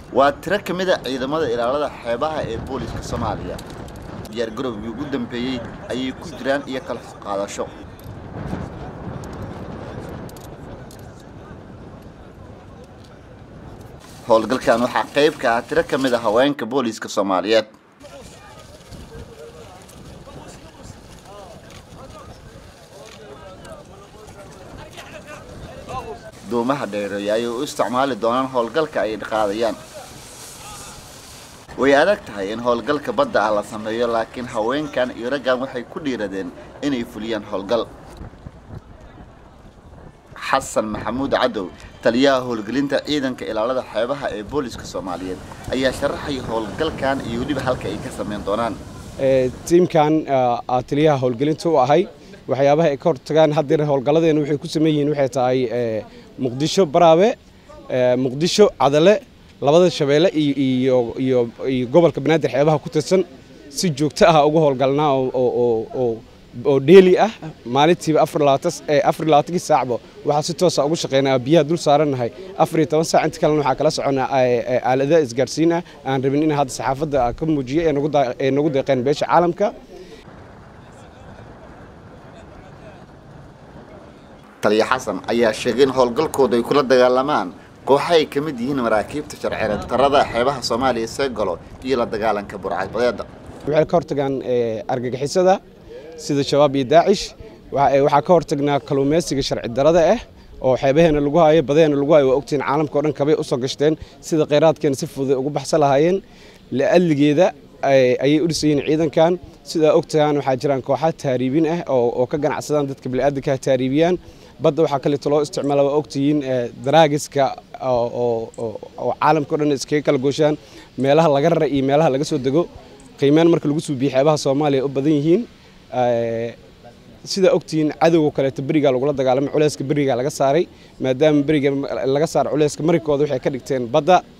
waa tiro ka mid a ciidamada ilaalada xeebaha ee booliska soomaaliya diyaargarowgii ugu dambeeyey ayay ku jiraan iyo kala qaadasho howlgalkan waxaa qayb ka ah tiro ka mid a haweenka booliska soomaaliyeed duumaha dheereeya ayay u isticmaali doonaan howlgalka ay qaadayaan way adag tahay in howlgalka badda ah la sameeyo laakiin haweenkan iyo raggan waxay ku dhiiradeen inay fuliyaan howlgal xasan maxamuud cadow taliyaha howlgelinta ciidanka ilaalada xeebaha ee booliska soomaaliyeed ayaa sharaxaya howlgalkan iyo weliba halka ay ka sameyn doonaan tiimkan taliyaha howlgelinta u ahay waxyaabaha ay ka hortagaan haddeer howlgalladeena waxay ku sameyn yihiin waxay tahay muqdisho baraabe muqdisho cadale labada shabeelle iyo gobolka banaadir xeebaha ku tirsan si joogto ah uga howlgalnaa oo dheeli ah maalintiiba afarlabaatankii saacba waxaa si toosa ugu shaqeynaa biyaha dul saarannahay afar iyo toban saac inta kalena waxaa kala soconaa aaladaha isgaarsiin ah aan rabin in hadda saxaafadda ka muujiya ee nagu deeqeen beesha caalamka taliya xasan ayaa sheegay in howlgalkooda ay kula dagaalamaan kooxa ay ka mid yihiin maraakiibta sharciyeed darada xeebaha soomaaliya see galo iyo la dagaalanka burcadbadeeda waxay ka hortagaan argagixisada sida shabaab iyo daacish waxaa ka hortagnaa kalluumaysiga sharci darada ah oo xeebaheena lagu hayo badeheena lagu hayo waa ogtihiin caalamka o dhan kabay usoo gashteen sida kheyraadkeena si fudud ugu baxsan lahaayeen la'alligeeda ayay u dhisayiin ciidankan sidaa ogtahaan waxaa jiraan kooxa taariibin ah oo ka ganacsadaan dadka bini'aadanka taariibiyaan badda waxaa kaleeto loo isticmaala waa ogtihiin daraagiska oo caalamka o dhan iskaga kala gooshaan meelaha laga rara iyo meelaha laga soo dego qiimeyn marka lagu suubiye xeebaha soomaaliya u badan yihiin sidaa ogtihiin cadowga kaleeto berigaa lagula dagaalamay culeyska berigaa laga saaray maadaama beriga laga saaro culeyska marikooda waxay ka dhigteen badda